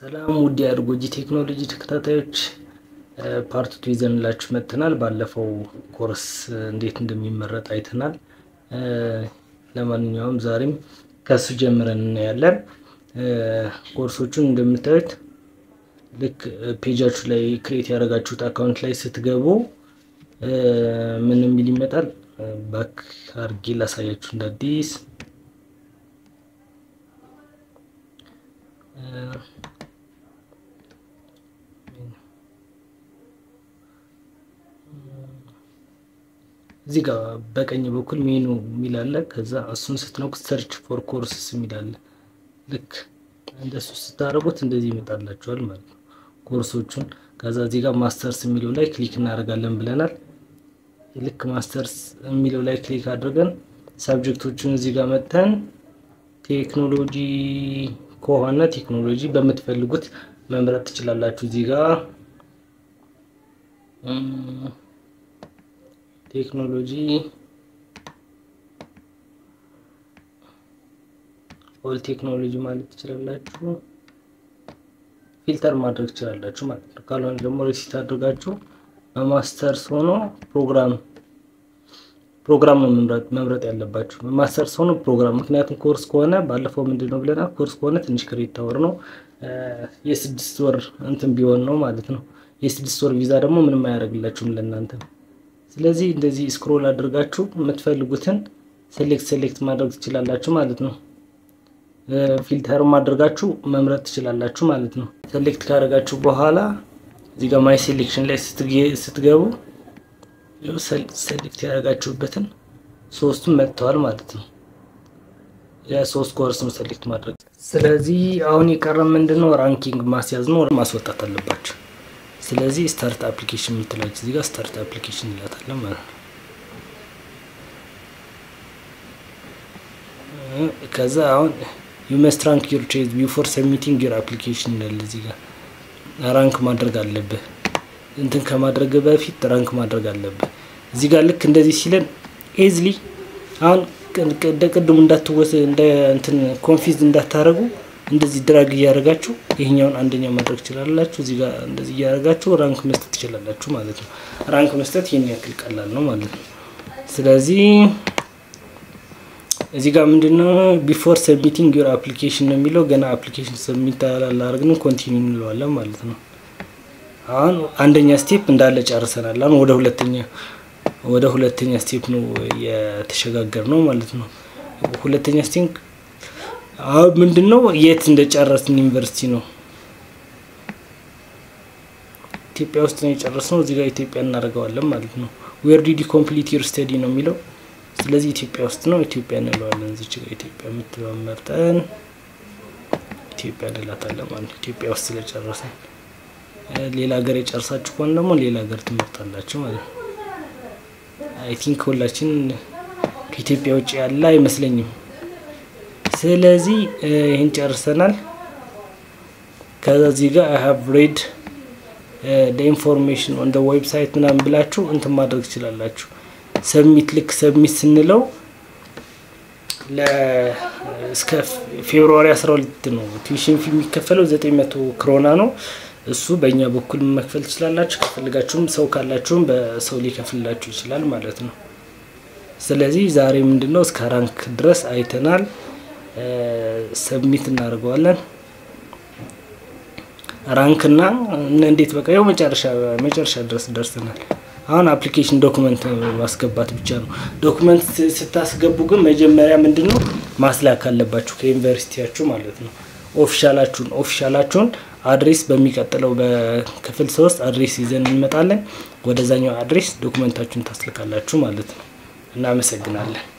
ሰላም ውድ የአድጎጂ ቴክኖሎጂ ተከታታዮች ፓርት ቱ ይዘንላችሁ መጥተናል። ባለፈው ኮርስ እንዴት እንደሚመረጥ አይተናል። ለማንኛውም ዛሬም ከሱ ጀምረን እናያለን። ኮርሶቹን እንደምታዩት ልክ ፔጃችሁ ላይ ክሬት ያደረጋችሁት አካውንት ላይ ስትገቡ ምን የሚል ይመጣል? ባክ አርጌ ላሳያችሁ እንደ አዲስ እዚህ ጋር በቀኝ በኩል ሜኑ የሚል አለ። ከዛ እሱን ስትነኩት ሰርች ፎር ኮርስስ የሚል አለ። ልክ እንደሱ ስታደርጉት እንደዚህ ይመጣላችኋል ማለት ነው ኮርሶቹን። ከዛ እዚህ ጋር ማስተርስ የሚለው ላይ ክሊክ እናደርጋለን ብለናል። ልክ ማስተርስ የሚለው ላይ ክሊክ አድርገን ሳብጀክቶቹን እዚህ ጋር መጥተን ቴክኖሎጂ ከሆነ ቴክኖሎጂ በምትፈልጉት መምረጥ ትችላላችሁ። እዚህ ጋር ቴክኖሎጂ ኦል ቴክኖሎጂ ማለት ትችላላችሁ። ፊልተር ማድረግ ትችላላችሁ ማለት ነው። ካልሆነ ደግሞ ሪሲት አድርጋችሁ በማስተርስ ሆኖ ፕሮግራም ፕሮግራም ነው መምረጥ መምረጥ ያለባችሁ። ማስተርስ ሆኖ ፕሮግራም። ምክንያቱም ኮርስ ከሆነ ባለፈው ምንድን ነው ብለናል። ኮርስ ከሆነ ትንሽ ክሬዲት ታወር ነው የስድስት ወር እንትን ቢሆን ነው ማለት ነው። የስድስት ወር ቪዛ ደግሞ ምንም አያደርግላችሁም ለእናንተ። ስለዚህ እንደዚህ ስክሮል አድርጋችሁ የምትፈልጉትን ሴሌክት ሴሌክት ማድረግ ትችላላችሁ ማለት ነው። ፊልተርም አድርጋችሁ መምረጥ ትችላላችሁ ማለት ነው። ሴሌክት ካደረጋችሁ በኋላ እዚህ ጋር ማይ ሴሌክሽን ላይ ስትገቡ ሴሌክት ያደረጋችሁበትን ሶስቱም መጥተዋል ማለት ነው። የሶስት ኮርስም ሴሌክት ማድረግ። ስለዚህ አሁን የቀረ ምንድን ነው? ራንኪንግ ማስያዝ ነው፣ ማስወጣት አለባቸው። ስለዚህ ስታርት አፕሊኬሽን የምትላችሁ እዚህ ጋር ስታርት አፕሊኬሽን እንላታለን ማለት ነው። ከዛ አሁን ዩ መስት ራንክ ዩር ቼዝ ቢፎር ሰሚቲንግ ዩር አፕሊኬሽን ይላል። እዚህ ጋር ራንክ ማድረግ አለብህ እንትን ከማድረግ በፊት ራንክ ማድረግ አለብህ። እዚህ ጋር ልክ እንደዚህ ሲለን ኤዝሊ አሁን እንደ ቅድሙ እንዳትወስ እንደ እንትን ኮንፊዝ እንዳታረጉ እንደዚህ ድራግ እያደረጋችሁ ይሄኛውን አንደኛ ማድረግ ትችላላችሁ። እዚህ ጋር እንደዚህ እያደረጋችሁ ራንክ መስጠት ትችላላችሁ ማለት ነው። ራንክ መስጠት ይህን ያክል ቀላል ነው ማለት ነው። ስለዚህ እዚህ ጋር ምንድነው ቢፎር ሰብሚቲንግ ዩር አፕሊኬሽን ነው የሚለው። ገና አፕሊኬሽን ሰብሚት አላደረግንም ኮንቲኒው እንለዋለን ማለት ነው። አሁን አንደኛ ስቴፕ እንዳለ ጨርሰናል። አሁን ወደ ሁለተኛ ወደ ሁለተኛ ስቴፕ ነው የተሸጋገር ነው ማለት ነው። ሁለተኛ ስቴፕ አሁን ምንድን ነው የት እንደጨረስን ዩኒቨርሲቲ ነው ኢትዮጵያ ውስጥ ነው የጨረስነው። እዚህ ጋር ኢትዮጵያ እናደርገዋለን ማለት ነው። ዌር ዲድ ኮምፕሊት ዩር ስተዲ ነው የሚለው። ስለዚህ ኢትዮጵያ ውስጥ ነው ኢትዮጵያ እንለዋለን። እዚች ጋር ኢትዮጵያ የምትለውን መርጠን ኢትዮጵያ እንላታለን ማለት ነው። ኢትዮጵያ ውስጥ ስለጨረስን ሌላ ሀገር የጨርሳችሁ ከሆነ ደግሞ ሌላ ሀገር ትመርጣላችሁ ማለት ነው። አይ ቲንክ ሁላችን ከኢትዮጵያ ውጭ ያለ አይመስለኝም። ስለዚህ ይህን ጨርሰናል። ከዛ እዚህ ጋር አይ ሃቭ ሬድ ኢንፎርሜሽን ኦን ዌብሳይት ምናምን ብላችሁ እንትን ማድረግ ትችላላችሁ። ሰብሚት ልክ ሰብሚት ስንለው እስከ ፌብሩዋሪ 12 ነው ቱዊሽን ፊ የሚከፈለው 900 ክሮና ነው። እሱ በእኛ በኩል መክፈል ትችላላችሁ። ከፈልጋችሁም ሰው ካላችሁም በሰው ሊከፍልላችሁ ይችላል ማለት ነው። ስለዚህ ዛሬ ምንድነው እስከ ራንክ ድረስ አይተናል። ሰብሚት እናደርገዋለን። ራንክና እንዴት በቃ ያው መጨረሻ መጨረሻ ድረስ ደርሰናል። አሁን አፕሊኬሽን ዶክመንት ማስገባት ብቻ ነው። ዶክመንት ስታስገቡ ግን መጀመሪያ ምንድነው ማስላክ አለባችሁ ከዩኒቨርሲቲያችሁ ማለት ነው። ኦፊሻላችሁን ኦፊሻላችሁን አድሬስ በሚቀጥለው በክፍል ሶስት አድሬስ ይዘን እንመጣለን። ወደዛኛው አድሬስ ዶክመንታችሁን ታስልካላችሁ ማለት ነው። እናመሰግናለን።